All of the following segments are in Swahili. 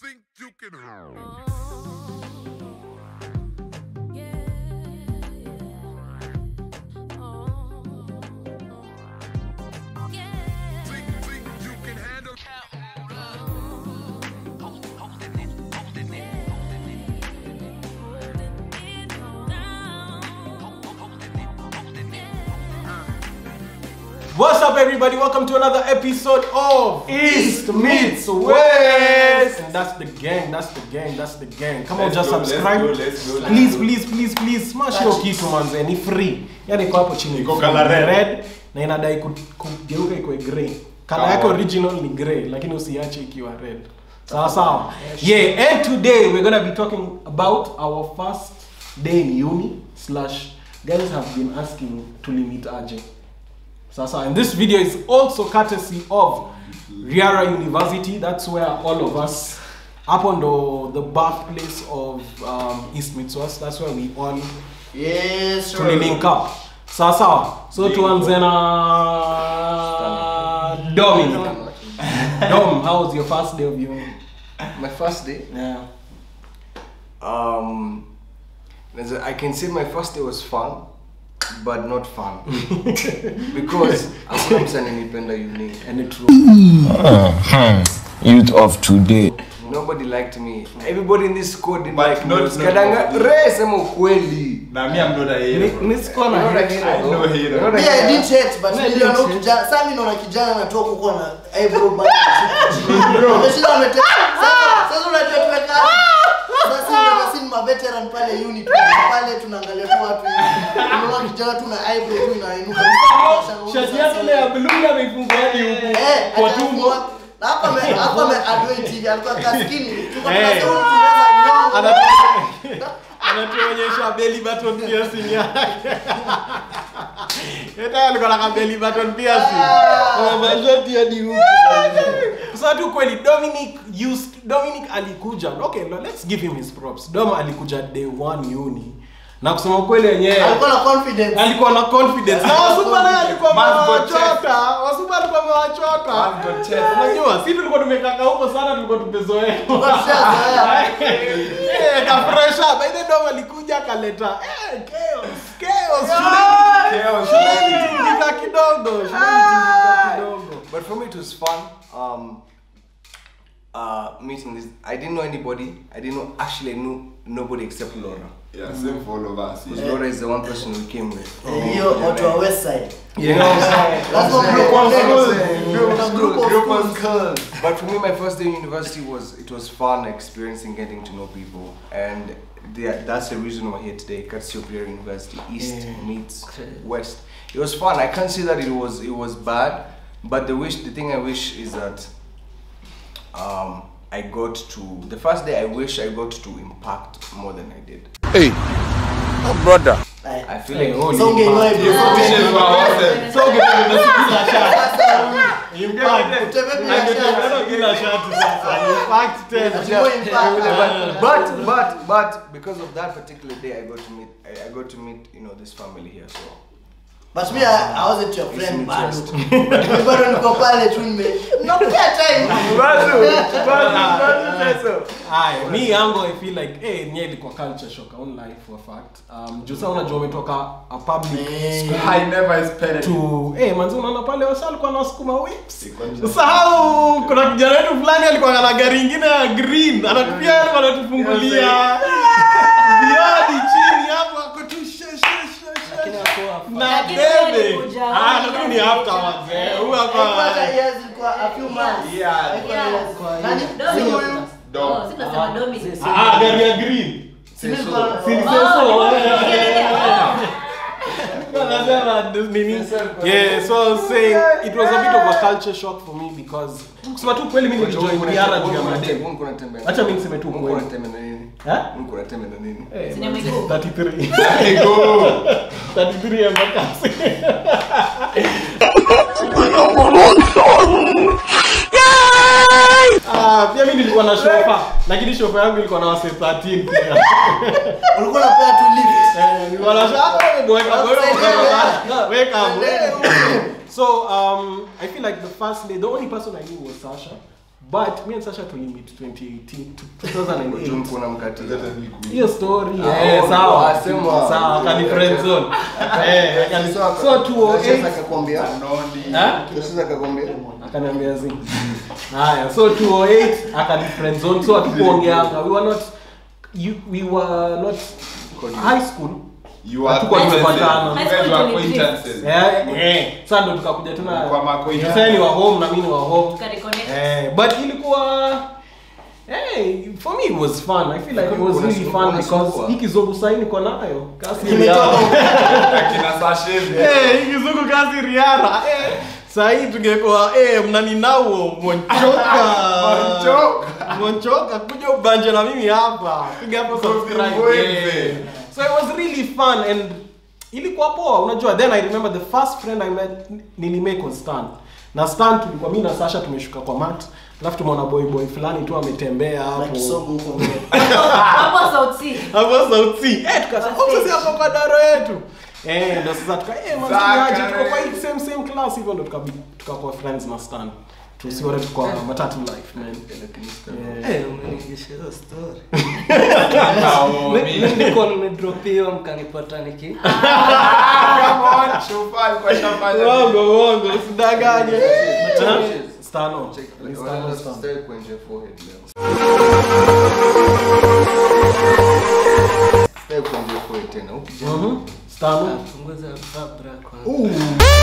think you can think, think you can handle What's up, everybody? Welcome to another episode of East meets West. And that's the gang. That's the gang. That's the gang. Come on, Let's just go, let's subscribe. go, let's go, let's please, go. please, please, please, smash hiyo kitu manze, ni free. Yani iko hapo chini. Iko Free. colour red. red na inadai ku- kugeuka ikuwe grey. Color Come yake on. original ni grey, lakini usiache ikiwa red. Sawa sawa. Yeah, and today we're gonna be talking about our first day in uni slash guys have been asking to limit aje. Sasa, and this video is also courtesy of Riara University. That's where all of us, up on the, the birthplace of um, East Mitsos, that's where we all Yes, sir. tulilink up. Sasa, so tuanze na Dominic. Dom, how was your first day of uni? My first day. Yeah. Um, there's a- I can say my first day was fun, but not fun because hakuna mtu ananipenda uni. Any true? youth of today. Nobody liked me. Everybody in this school didn't But like me. not- not Kadanga, all. Ray, sema ukweli. Na me, I'm not a hero. Ni- ni sikuwa na You're not a hate. hero, I know though. hero. You're not a Yeah, I hero. didn't hate, but No, I niliona didn't huyu kijana sasa mimi naona kijana anatoka huko na eyebrow bado. Ameshinda amete. Sasa sasa unajua tumekaa. Sasa unajua sisi ni maveteran pale uni tu pale tunaangalia tu watu hivi. Unaona kijana tu na eyebrow tu inainuka. Shati yake ile ya blue ameifungua hadi huku Eh, kwa hata tumbo. hapo- na hapa ame hapa ame adway TV alikuwa kaskini. Tulikuwa Eh. tunasema huyu tunaweza nyonga. Anatu- anatuonyesha belly button piercing yake. Yeye alikuwa na belly button piercing. Mashati hadi huku. Sasa tu kweli Dominic used Dominic alikuja. Okay, no, let's give him his props. Dom alikuja day one uni. Na kusema kweli yenyewe Alikuwa na confidence. alikuwa na confidence. Na Wasuba naye alikuwa Man's got amewachota. Wasuba alikuwa amewachota. Man's got chest. Unajua, sisi tulikuwa tumekaka huko sana tulikuwa tumezoea. Tushazoea. Eh, kafresha. By the way, Dom alikuja akaleta eh chaos. Chaos. Shule Chaos. shule ilitingika kidogo. Shule ilitingika kidogo. But for me, it was fun. Um, uh, meeting this. I didn't know anybody. I didn't know. Actually, I knew nobody except Laura. Yeah, same for all of us. Because Yeah. Laura is the one person we came with. Eh, hiyo watu wa west side. You know what I'm saying? Lazima That's group what of I'm schools. saying. Group of Group of schools. Group of schools. But for me, my first day in university was it was fun experiencing getting to know people, and the, that's the reason we're here today. Courtesy of Superior University, East Yeah. meets West. It was fun. I can't say that it was it was bad, but the wish the thing I wish is that um, I got to the first day. I wish I got to impact more than I did. Hey, oh brother. Aya. I feel Hey, like holy So ungeiwa fuck. hivyo. Wishes were awesome. So ungetusikiliza shati. Sasa, Impact. Utembee bila Angetuona shati. kila shati sasa. Impact tena. Atiboy impact. but but but because of that particular day, I got to meet I, I got to meet you know this family here. So But me, I, I wasn't your friend It's bado. interest. Mimi bado niko pale tu nime. Nakupea time. Aya, mi yangu I feel like eh nye ilikuwa culture shock I won't lie for a fact. Um juu sasa unajua umetoka a public Eh. school I never expected to eh manzi unaona pale wasa alikuwa anasukuma whips. Ilikuwa ni- Usahau kuna kijana wetu fulani alikuwa na gari ingine ya green. Anatupia alikuwa anatufungulia. Biadi chini hapo ako tu she she she she. Na Lakini bebe. walikuja, Ah, lakini ni afterwards. Eh, huyu Haikuwa hapa. hata years, ilikuwa a few months. Yeah. Haikuwa Yeah. years. Nani? Si huyu. Dom. Oh, si tunasema Dominic. Ah, gari ya green. Si nilikuwa- Si ni Oh, seso. yeah, yeah, yeah. Anasema nini? Yeah, so I was saying it was a bit of a culture shock for me because kusema tu kweli mimi nilijoin Riara juu ya madem. Acha mimi niseme tu kweli. Eh? Eh, Sinema iko. 33. Hey, go. 33 ya makasi. Ah, pia mimi nilikuwa na shofa, lakini shofa yangu ilikuwa na wase 13 pia. Ulikuwa unapea tu lift. Eh, nilikuwa na shofa, weka weka weka weka. So um, I feel like the first day, the only person I knew was Sasha. but me and Sasha tulimit 2018 to 2008 Jumko na mkatia. hiyo story Ah, eh oh, sawa wasema. sawa akani friend zone eh akani so 208 akakwambia. eh Sasa akakwambia. akaniambia zi haya so 208 akani friend zone so hatukuongeanga we were not you, we were not high school You are Hatukuwa tumepatana. You guys were acquaintances. eh eh sasa ndo tukakuja tuna Kwa makoita. sasa ni wa home na mimi ni wa home Tukareconnect. Eh, but ilikuwa Hey, for me it was fun. I feel like it was really fun because hii kizungu sahi niko nayo. Kasi Kimetoka. riara. Akina Sashevi. Eh, hii kizungu kasi riara. Eh, sahi tungekuwa eh mnaninauo monchoka. Monchoka. Monchoka kuja ubanje na mimi hapa. Piga hapo subscribe. Mwenze. Eh. So it was really fun and ilikuwa poa unajua then i remember the first friend i met nilimake was stan na stan tulikuwa mimi na sasha tumeshuka kwa mat alafu tumeona boy boy fulani tu ametembea na hapo kisongo huko mbele Hapo South Sea. hapo sauti eh tukasema Kwa oh sasa stage. hapo kwa daro yetu eh ndo sasa tuka eh Zaka, mwanzo tuko kwa eh. hii same same class hivyo ndo tukabi tukakuwa friends na stan tusione tuko matatu life man yeah. Eh, umenigisha hiyo story. Oh, Mi- me. mi nilikuwa nimedropiwa mkanipata niki Come on, shofali kwa shafali. Uongo, uongo, usidanganye. Huh? Stano. Check, Ni like, Stano, wanna Stano. stay kwenye forehead leo. Stay kwenye forehead tena. Huku jana. Mhm. Stano. punguza vabra kwanza.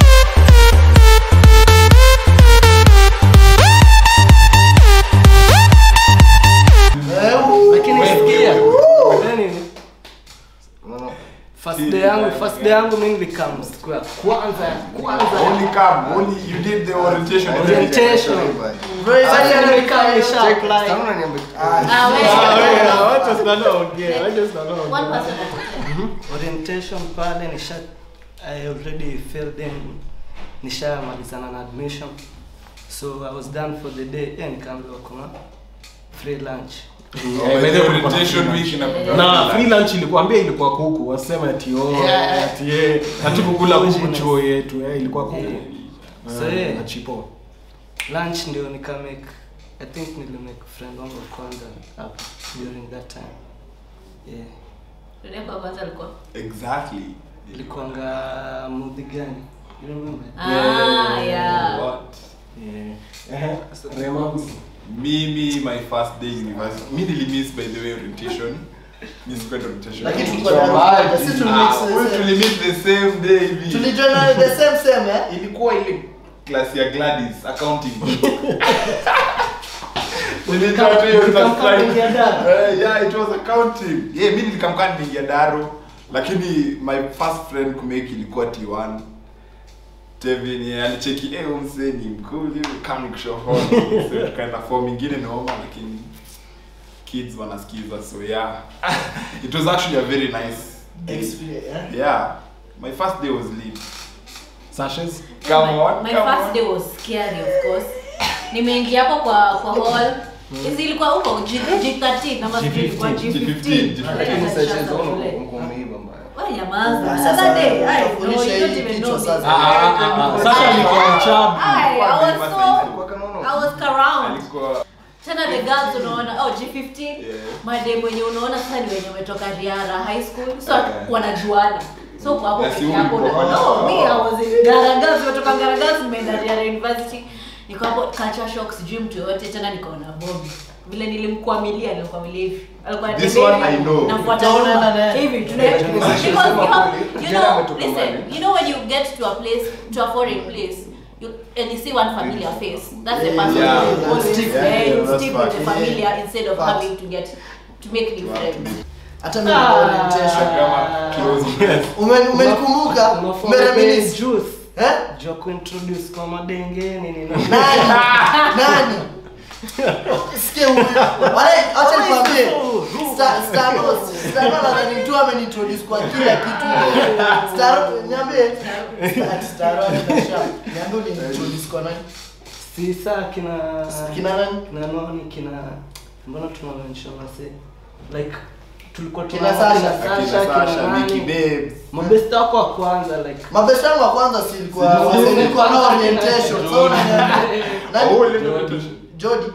Lakini sikia. Yaani, No, no. first day yangu first day yangu mimi nilikam siku ya kwanza ya kwanza Only come, only you did the orientation. and everything. Orientation. Very Sasa very nimekaa nisha Check, apply. Stano unaniambia- Ah, wewe. Ah, wewe, wacha Stano aongee, wacha Stano One aongee. person at a time. orientation pale nisha I already filled in nishamalizana na admission so I was done for the day eh nikaambiwa kuna free lunch Oh, by the orientation week inapita. na free lunch ilikuambia ilikuwa kuku wasema ati oh, Yeah. ati eh hatukukula kuku chuo yetu eh ilikuwa kuku So, Eh, yeah. na chipo lunch ndio nika make I think nilimake friend wangu wa kwanza hapa during that time yeah Dada yako wa kwanza alikuwa? Exactly. ilikuanga mudhi gani you remember Ah, yeah. What? yeah eh Rema Mimi, my first day university. Mi nilimiss by the way orientation. Mi sikuenda orientation. Lakini tulikuwa na- sisi tulimix Ah, the we same. tulimiss the same day hivi. tulijoin na the same same eh ilikuwa ile class ya Gladys accounting. Nilijua tu hiyo Ulikamka class kuingia daro? Eh, yeah, it was accounting. Yeah, mimi nilikamka niingia daro lakini my first friend kumake ilikuwa T1. Tevin yeye alicheki eh huyu mzee ni mkuli kama nikushoho. So tukaenda form nyingine noma lakini kids wanasikiza so yeah. It was actually a very nice day. experience eh Yeah. My first day was lit. Sashes Come my, on, my come first on. day was scary of course nimeingia hapo kwa kwa hall hizi ilikuwa huko G, G13 ama sijui ilikuwa G15, G15 Lakini Sasa sasa shule. unaona uko umeiba mbaya. Wewe nyamaza. Ah, Sasa sasa day, ai, no, utafundisha you don't hii even kichwa know me. sasa. ah ah ah, ah Sasha alikuwa mchabu Ai, I was so Alikuwa kanono. I was around. Alikuwa Tena the girls unaona oh G15 Yeah. madem mwenye unaona sasa ni wenye wametoka Riara high school so Yeah. wanajuana so kwa hapo Na si peke yako ulikuwa unaona kwa- oh me I was in Garagazi nimetoka Garagazi nimeenda Riara University niko hapo culture shock sijui mtu yote tena nikaona Bobby vile nilimkwamilia nilimkwamilia hivi alikuwa This anatembea one I hivi, know. nafuata Utaona nyuma. na- hivi tuna Yeah, because yeah, you yeah. have you Jana know ametoka listen mbali. you know when you get to a place to a foreign place you and you see one familiar face that's the person Yeah. you always Stick. yeah, Yeah, you that's stick with the fact. familiar instead of Fact. having to get to make new friends hata mimi nilikuwa orientation kama close friends. Umen- umenikumbuka umereminisce juice eh jo kuintroduce kwa madenge nini nini nani nani sikia huyu wale acha nikwambie Sta- Stano Stano nadhani tu ameniintroduce kwa kila kitu Staro niambie Sta- Staro atasha niambie uliniintroduce kwa nani si saa kina kina nani kina noni kina mbona tunamention wase like tulikuwa Kina tuna- Sasha. kina Akina Sasha, kina Sasha, nani. Vicky Babes. mabesti wako wa kwanza like mabest yangu wa kwanza silikuwa Silikuwa- silikuwa na orientation so unaniambia- Oh, nani ile orientation. Jody eh,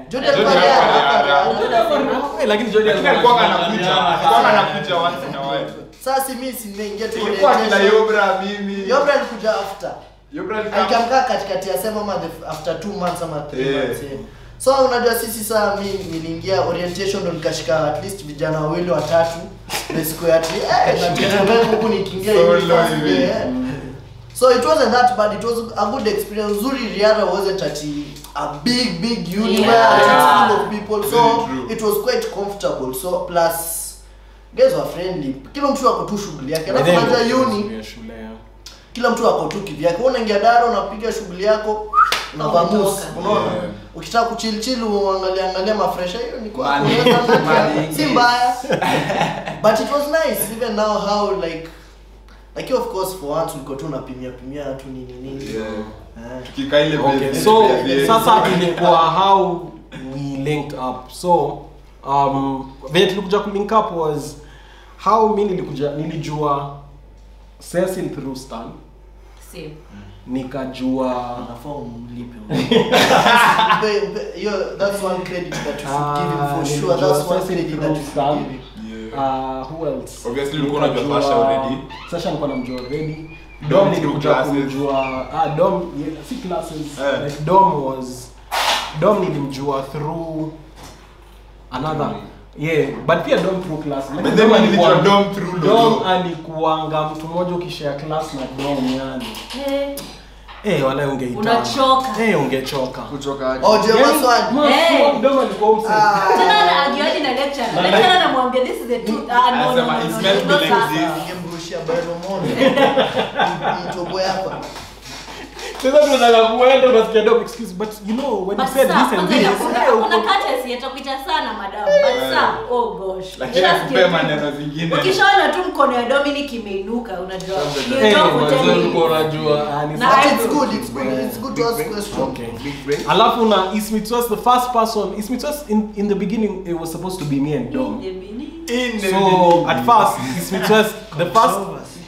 Jordan alikuwa Jordan Rihanna, alikuwa hapa Rihanna. Rihanna. Eh, lakini Jordan Lakini alikuwa anakuja, alikuwa anakuja once in a while. Sasa si mimi si nimeingia tu Ilikuwa kina orientation. Yobra mimi. Yobra alikuja after. Yobra alikuwa Alikamkaa katikati ya sema ama the- after two months ama three Eh. months. yeah. So unajua sisi saa mi niliingia orientation ndo nikashika at least vijana wawili watatu na siku ya ati eh natembea huku nikiingia Solo hivi first hivi. day, eh. So it wasn't that bad. It was a good experience. Uzuri Rihanna wasn't at a big big uni Yeah. where it's full of people. So Very true. it was quite comfortable. So plus guys were friendly. Kila mtu ako tu shughuli yake. By Alafu then, unajua uni ya shule, yeah. kila mtu ako tu kivyake. Wewe unaingia daro unapiga shughuli yako unavamus. Umetoka. Unaona? Yeah. Ukitaka kuchilchill uangalia angalia mafresha hiyo ni kwa Mali- unaweza angalia. mali si ingi. mbaya. But it was nice even now how like like of course for once ulikuwa tu unapimia pimia tu nini nini. Yeah. Eh. Tukikaa ile Okay, base- so base- sasa ilikuwa how we linked up. So um, venye tulikuja kulink up was how mi nilikuja nilijua Cecil through Stan Same. nikajua Unafaa umlipe. Mpe- mpe- hiyo- that's one credit that you should give him for Ah, sure. nilijua That's one Cecil credit that through you should Stan. give him. Yeah. Uh, who else? Obviously ulikuwa unajua Nikajua- Sasha already. Sasha nilikuwa namjua already. Dom Dom through nilikuja classes. kumjua ah Dom yeah, si classes Eh. like Dom was Dom nilimjua through another yeah but pia Dom through class But then when nilijua Dom through Dom Lolo. alikuanga mtu mmoja ukishare class na Dom yani Eh, eh wala ungeita Unachoka. eh ungechoka kuchoka aje? Oh, Jema Yani, Swag. ma- Eh. Dom alikuwa mse Ah. tena na agiaji na lecturer. Na- Lecturer anamwambia this is the truth. Ah, no, no, Anasema, no, it no, smells no, no, like sasa. this. Ningemrushia Byron Mono. Mtobo hapa. sasa tunataka kuenda unasikia Dom excuse but you know when you But said sir, this and kwanza this ina- eh, kuna uko- courtesy, atakuita sana madam. But Eh. sir, oh gosh. Lakini Just akupea get- maneno zingine. ukishaona tu mkono ya dominic imeinuka unajua you Eh, talk for mwanzo 10 ulikuwa minutes. unajua ah, ni Na sawa. But I it's do. good, it's good, it's good to ask questions. Okay. Big brain. Alafu na Ismith was the first person. Ismith was in, in the beginning it was supposed to be me and Dom. In the So beginning. at first Ismith was the first.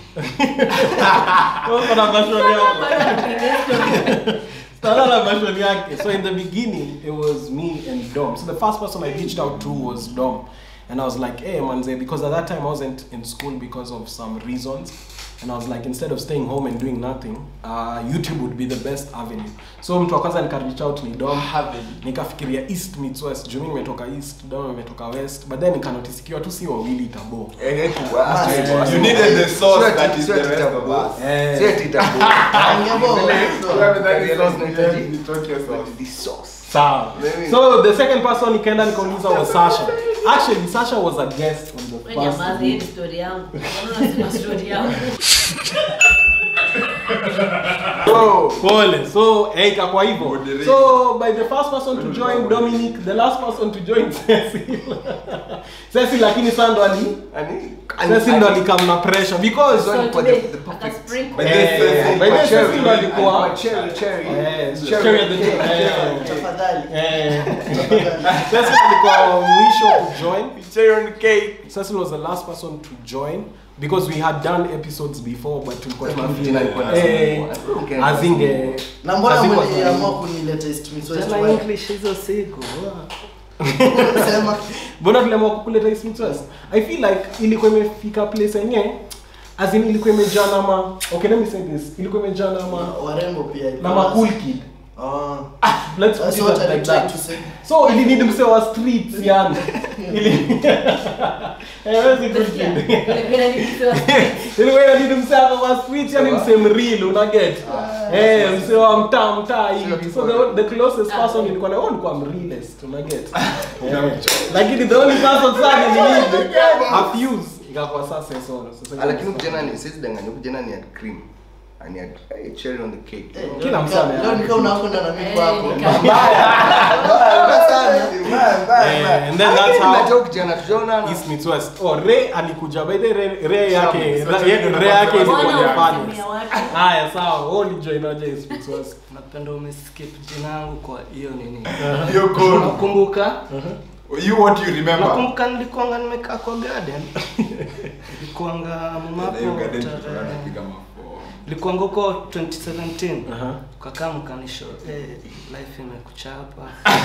Kuna version yake. Stara na version yake. So in the beginning it was me and Dom. So the first person I reached out to was Dom. And I was like, hey manze, because at that time I wasn't in school because of some reasons. And I was like, instead of staying home and doing nothing, uh, YouTube would be the best avenue. So mtu wa kwanza nika reach out ni Dom. Nikafikiria East meets West. Juu mimi nimetoka East, Dom ametoka West. But then nikanotice ikiwa tu si wawili itabo. Eh, eh, tu- ah, Ah, straight. yeah. You needed the source Sio ati- that is sio the ati rest of tabu. us. Eh. Sio ati tabu. Angebo, sure. Whoever that is, Realize nahitaji- you talk yourself. The sauce. Sawa. Maybe. So the second person nikaenda nikauliza was Sasha. Actually, Sasha was a guest on the Wewe first. nyamaza, hii ni story yangu Mbona unasema story yangu So, pole. So, eh ikakuwa hivyo. Moderate. So, by the first person to join Dominic, the last person to join Cecil. Cecil lakini sasa ndo ali Ani- Cecil ndo alikam na pressure because So- So for today, the- the perfect- akasprinkle. By the Eh, Cecil, by the kwa Cecil cherry. ndo alikuwa Alikuwa cherry, cherry. Eh, Cherry. cherry at the top. Cherry. Eh. Tafadhali. Eh. Tafadhali. Cecil alikuwa mwisho kujoin. Cherry on the cake. Cecil was the last person to join because we had done episodes before but tulikuwa tunafeel Jina like alikuwa eh nasema, okay. azinge Na mbona hazikuwa mliamua kunileta East Meets West? Tena Why? English hizo siku. Sema. mbona tuliamua kukuleta East Meets West i feel like ilikuwa imefika place yenye as in ilikuwa imejaa na ma okay let me say this ilikuwa imejaa na ma Warembo pia. na ma cool kid Ah. let's put That's it what up I like tried that to say. so ili need mse wa streets yani ili eh wewe si cool Umesikia? kid Vile vile nilipewa ilikuwa inabidi mse hapa wa streets yani mse mreal una get eh mse wa mtaa mtaa hivi so the, the closest person ilikuwa na wewe ulikuwa mrealest una get Eh, lakini the only person sana ni mimi afuse ikakuwa sasa so Ah, lakini kijana ni sisi danganya kijana ni had cream and he had hey, cherry on the cake Eh, Kila leo msana nika- ya- Leo nikaa unakwenda na mimi Eh, kwako. nika- Mbaya sana. Eh, and then that's how- Unajua kijana tujaonana East meets West. Oh, Ray alikuja by the Ray, Ray yake Sawa, Ray sawa, Ray yake sawa, ilikuwa Mbona ya unasemea finals. watu? Haya sawa, wewe ulijoin aje East meets West? Napenda umeskip jina yangu kwa hiyo nini. You're cool. Nakumbuka You what you remember? nakumbuka nilikuanga nimekaa kwa garden. Nilikuanga Na hiyo mamapo garden tulikuwa tarehe tunapiga mafo. likuanga huko 2017 Aha. kakaa mkanisho eh, life imekuchapa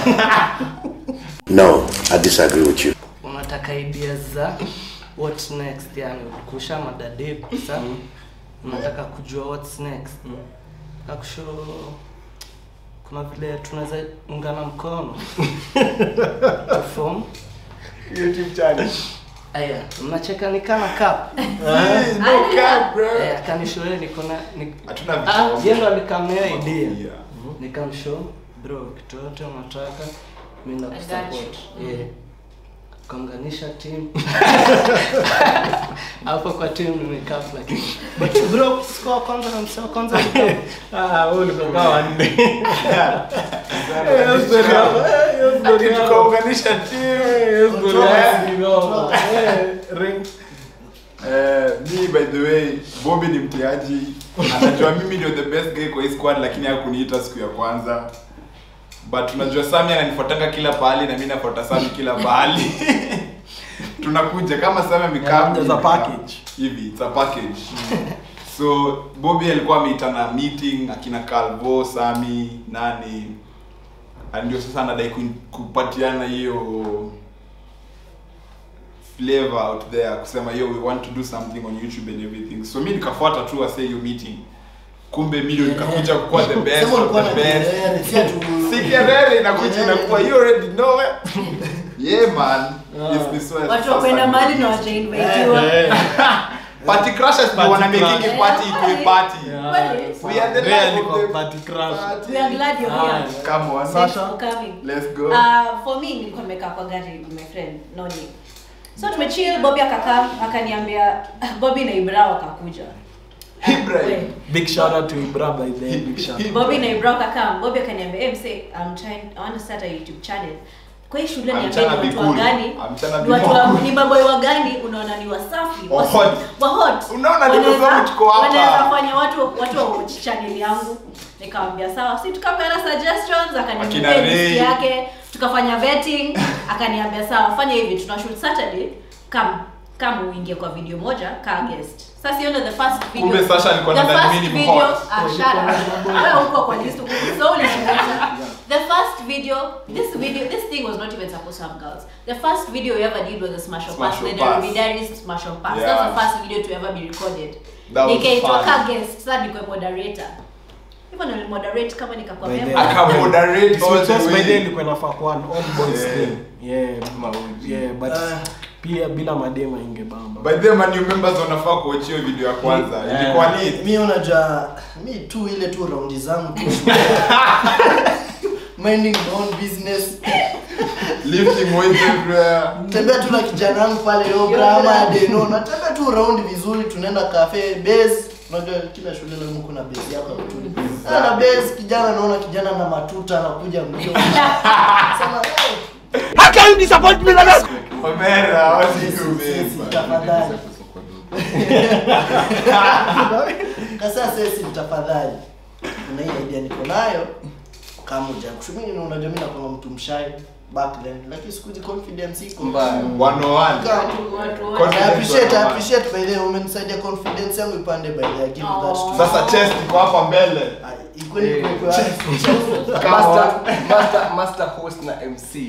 No, I disagree with you. unataka ideas za what next yani kusha madade sasa unataka kujua what's next akusho kuna vile tunaweza ungana mkono form YouTube channel. aya mnacheka nikana kap No cap, bro. eh akanishoe niko na ni- Hatuna ah vitu. yeye ndo alikamea idea Yeah. nikamshow bro kitu yote unataka mimi I got nakusupport yeah kuunganisha team hapo kwa team nimekaa lakini but bro score kwanza na msao kwanza Ah, wewe ulikokaa wanne. Hiyo story hapo. Ati tukaunganisha Eh, story yako ni noma. Eh, ring. Eh, mi by the way Bobby ni mtiaji anajua mimi ndio the best guy kwa hii squad lakini hakuniita siku ya kwanza but unajua Sami ananifuatanga kila pahali na mimi nafuata Sami kila pahali tunakuja kama Sami amekaa Yeah, there's a package. hivi it's a package so Bobby alikuwa ameita na meeting akina Calvo Sami nani na ndio sasa anadai ku- kupatiana hiyo flavor out there kusema yo we want to do something on youtube and everything so mi nikafuata tu wase hiyo meeting kumbe mi ndio nikakuja kuwa the best Sema of ulikuwa the na best kelele, si ati- si kelele inakuja Kelele. inakuwa you already know it yeah man yes this was watu wakwenda mahali na wajainvaitiwa party crashers ndio Party wana making crush. party ikuwe party Kweli? we are the Really life of kwa the party crush. party. We are glad you're here. come on Thanks for coming. let's go Uh, for me nilikuwa nimekaa kwa gari with my friend Noni. So tumechill, Bobby akakaa akaniambia Bobby na Ibra wakakuja. Ibrahim. We, Big shout out to Ibra by the way. Big shout out. Bobby na Ibra wakakaa. Bobby akaniambia, "Hey mse, I'm trying I want to start a YouTube channel." Kwa hii shule I'm niambie trying to ni be watu wa cool. gani? I'm trying to Ni be watu more wa cool. ni maboy wa gani unaona ni wasafi? Wa wasi- hot. Wa hot. Unaona ni kwa Wanaweza- sababu tuko hapa. Wanaweza fanya watu watu wa watch channel yangu. Nikamwambia sawa, si tukapeana suggestions Akina akaniambia list Ray. yake tukafanya vetting akaniambia sawa fanya hivi tuna shoot saturday come kama uingie kwa video moja kaa guest sasa hiyo ndio the first video Kumbe Sasha alikuwa the anadhani first mimi ni video hot. ah shut up wewe uko kwa list uko so ulichunguza the first video this video this thing was not even supposed to have girls the first video we ever did was a smash up Smash pass or the pass. Derby smash up pass Yeah. that's the first video to ever be recorded That was nikaitwa fun. ka guest sasa nikuwe moderator hivyo ndio moderate kama nikakuwa By the member akamoderate all Sweet the Sauce by way. the way ilikuwa inafaa kuwa an all boys Yeah. thing. Yeah. Yeah, but Ah. pia bila madema ingebamba. by the way, man new members wanafaa kuachia video ya kwanza Yeah. ilikuwa ni mi unajua mi tu ile tu raundi zangu tu minding my own business lifting weights everywhere tembea tu na kijana wangu pale Yobra ama Adeno natembea tu round vizuri tunaenda cafe base unajua kila shule leo kuna base yako ya kutuni Ah, na base kijana naona kijana na matuta anakuja mbio sema hey, Omera what Yes, you yes, yes, mean tafadhali kasa sesi tafadhali na hii idea niko nayo kama uja kushumini unajua mimi nakuwa mtu mshai back then lakini siku hizi confidence iko Mbaya. 101 Kaa tu. watu wote Confidence I appreciate, I 101. appreciate by the way umenisaidia confidence yangu ipande by the way. I give you that Aw. to sasa chest iko hapa mbele Ah, iko ni Eh, kwa kwa Master, master, master host na MC.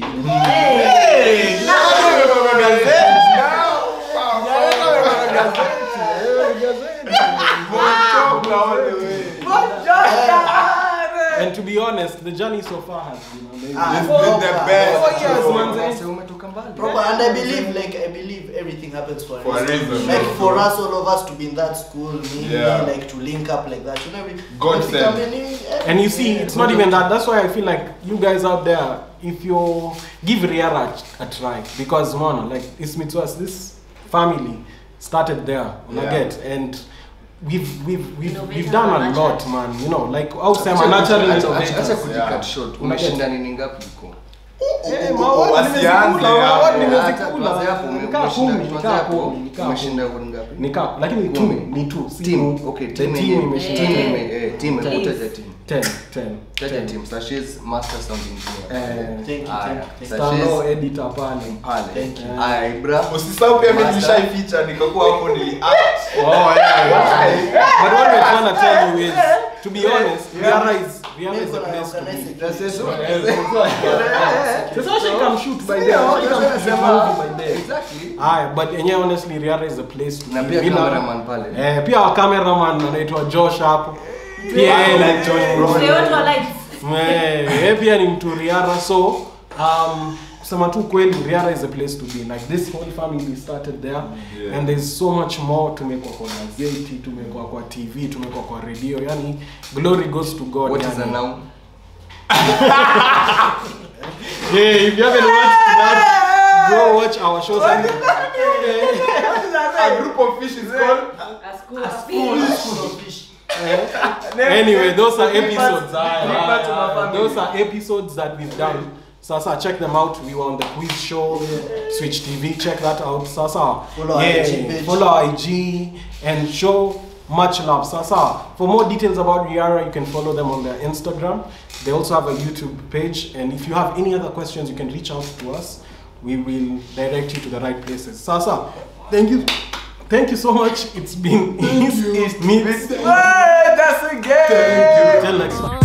And to be honest, the journey so far has been amazing. Ah, It's been the best Four years, bro. man. Mzee, umetoka mbali. proper and I believe like I believe everything happens for a For a reason, Like bro. for us all of us to be in that school, me, Yeah. like to link up like that, you know. we- God we sent. become any- And you see, yeah. it's not even that. That's why I feel like you guys out there, if you give Riara a, a try, because man, like it's me to us, this family started there, Yeah. yeah. get, and we've we've we've, Innovator we've done a and lot, natural. man. You know, like how say Acha- natural acha- innovators. acha kujicut Yeah. short. Umeshinda nini ngapi huko? Eh, Oh, mawadi wasianze nimezikula, hapo. mawadi Hata nimezikula. tuanze hapo, ume- Nikaa umeshinda- kumi, tuanze nikaa hapo, kumi, nikaa umeshinda kumi. goli ngapi? Nikaa, lakini ni two, Kumi. ni two, si Team, two. okay, The team team yenyewe- imeshinda. team Eh. ime- eh, team, hebu Team. taja team. 10 10 Taja team. Sashi's master sound engineer. eh Thank you, Aya, thank you. Stano Sashi's editor pale pale. Thank you. Aya, Ibra. usisahau pia mimi Master. nilishaificha nikakuwa hapo nili act Oh, yeah. But what we're trying to tell you is, to be honest, Riara is Riara is the Niko na place to organize be. it. That's it. So so she can shoot by there. Ndio, She can that's shoot what movie by there. Exactly. Aya, but yenyewe honestly Riara is the place to Na be. pia Bila- cameraman pale. Eh, pia wa cameraman anaitwa Josh hapo. Pia yeye ni mtu- Mzee wetu wa lights. Eh, yeye pia ni mtu Riara so um kusema tu kweli Riara is a place to be like this whole family started there Yeah. and there's so much more tumekuwa kwa gazeti tumekuwa kwa TV tumekuwa kwa radio yani glory goes to God What is yani. a noun? Hey, if you haven't watched that, go watch our shows. And, a group of fish is called A school of School of fish. anyway, those are episodes. Give back to my family. those are episodes that we've done. Sasa, check them out. We were on the quiz show, Switch TV. Check that out. Sasa, Follow our yeah, IG page. follow our IG and show much love. Sasa, for more details about Riara, you can follow them on their Instagram. They also have a YouTube page. And if you have any other questions, you can reach out to us. We will direct you to the right places. Sasa, thank you. Thank you so much. It's been East, East Meets. Hey, that's a game. Till next time.